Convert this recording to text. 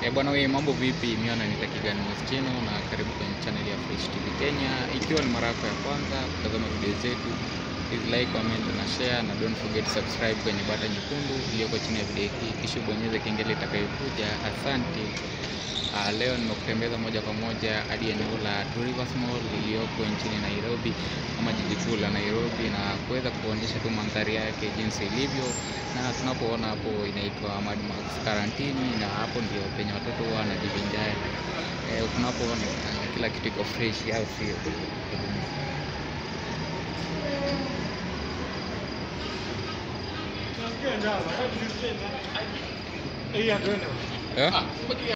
Eh, bwana wewe mambo vipi? Mimi naitwa Kigani Moschino na karibu kwenye channel ya Fresh TV Kenya. Ikiwa ni mara yako ya kwanza kutazama video zetu, please like, comment na share na don't forget to subscribe kwenye bata nyekundu iliyoko chini ya video hii, kisha bonyeza kengele itakayokuja. Asante. Uh, leo nimekutembeza moja kwa moja hadi eneo la Two Rivers Mall iliyoko nchini Nairobi ama jiji kuu la Nairobi na kuweza kuonyesha tu mandhari yake jinsi ilivyo, na tunapoona hapo inaitwa Mad Max Karantini, na hapo ndio penye watoto huwa wanajivinjari. Eh, tunapoona eh, kila kitu iko fresh, au sio? Eh?